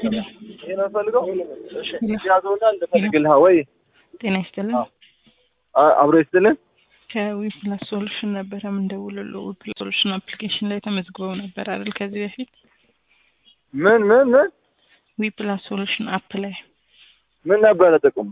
ይሄ ነው ፈልገው። እሺ ያዘውና እንደፈልግልህ ወይ ጤና ይስጥልን። አ- አብሮ ይስጥልን። ከዊፕላስ ሶሉሽን ነበረ የምንደውልልዎ። ዊፕላስ ሶሉሽን አፕሊኬሽን ላይ ተመዝግበው ነበር አይደል? ከዚህ በፊት ምን ምን ምን ዊፕላስ ሶሉሽን አፕ ላይ ምን ነበረ ጥቅሙ?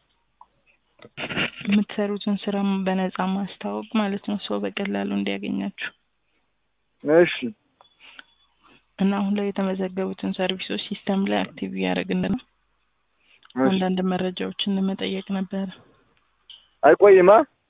የምትሰሩትን ስራ በነፃ ማስታወቅ ማለት ነው፣ ሰው በቀላሉ እንዲያገኛችሁ እሺ እና አሁን ላይ የተመዘገቡትን ሰርቪሶች ሲስተም ላይ አክቲቭ እያደረግን ነው። እሺ። አንዳንድ መረጃዎችን ለመጠየቅ ነበረ። አይቆይማ።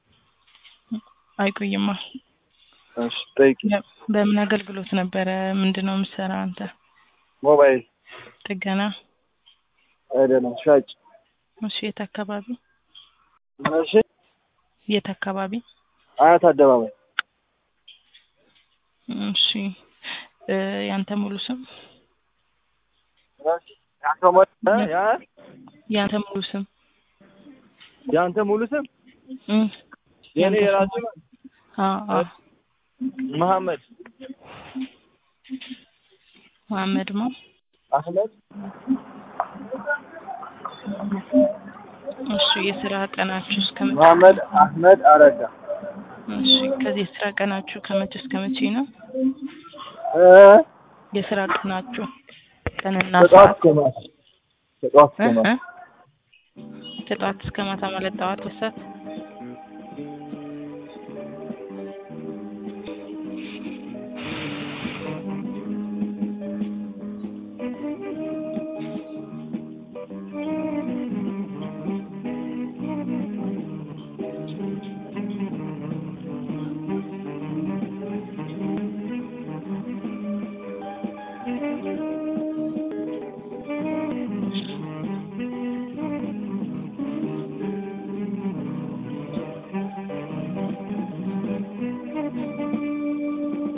አይቆይማ። እሺ ጠይቂ። በ- በምን አገልግሎት ነበረ? ምንድን ነው የምትሰራ አንተ? ሞባይል ጥገና? አይደለም ሻጭ። እሺ። የት አካባቢ? እሺ የት አካባቢ? አያት አደባባይ እሺ። እ ያንተ ሙሉ ስም? ያንተ ሞ- እ? ያ ያንተ ሙሉ ስም? ያንተ ሙሉ ስም እ የኔ ያንተ የራሱ ስም? አ አ መሐመድ መሐመድ ማ አህመድ እሺ። የስራ ቀናችሁ እስከ መቼ? መሐመድ አህመድ አረጋ እሺ። ከዚህ የስራ ቀናችሁ ከመቼ እስከ መቼ ነው? እ? የስራ ቀናችሁ ቀንና ከጠዋት ሰዓት እስከ ማታ ከጠዋት እስከ እ? ማታ እ? ከጠዋት እስከ ማታ ማለት ጠዋት ወሰት